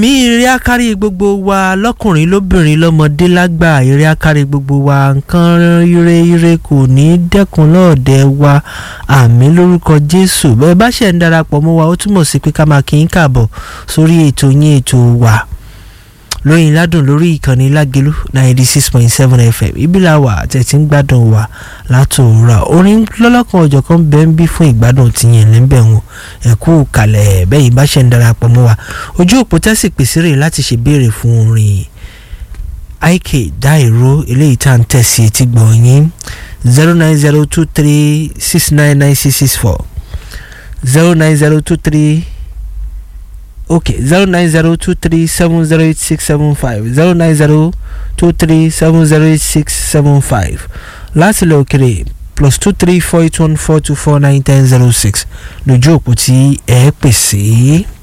mi eré akárí gbogbo wa lọ́kùnrin lóbìnrin lọ́mọdé lágbà eré akárí gbogbo wa nǹkan ire ire kò ní dẹ́kun lọ́ọ̀dẹ wa àmì lórúkọ jésù bẹ́ẹ̀ bá ṣe ń darapọ̀ mọ́ wa ó túmọ̀ sí pé ká máa kí n kàbọ̀ sórí ètò yín ètò wa lóyìn ládùn lórí ìkànnì lágẹlú ninety six point seven fm ibi la wà tẹ̀tí ń gbádùn wa látòórà orin lọ́lọ́kan ọ̀jọ̀kan bẹ́ẹ̀ ń bí fún ìgbádùn tìyẹn lẹ́ńbẹ̀ wọn ẹ̀kú kalẹ̀ bẹ́ẹ̀ yìí bá ṣe ń darapọ̀ mọ́ wa ojú òpó tẹ́sí pèsè rè láti ṣèbéèrè fún orin ik dáìró eléyìí tá à ń tẹ̀sí etí gbọ̀nyìn zero nine zero two three six nine nine six six four zero nine zero two three okay zero nine zero two three seven zero eight six seven five zero nine zero two three seven zero eight six seven five láti lọ òkèrè plus two three four eight one four two four nine ten zero six lójú òpó tí ẹ pèsè.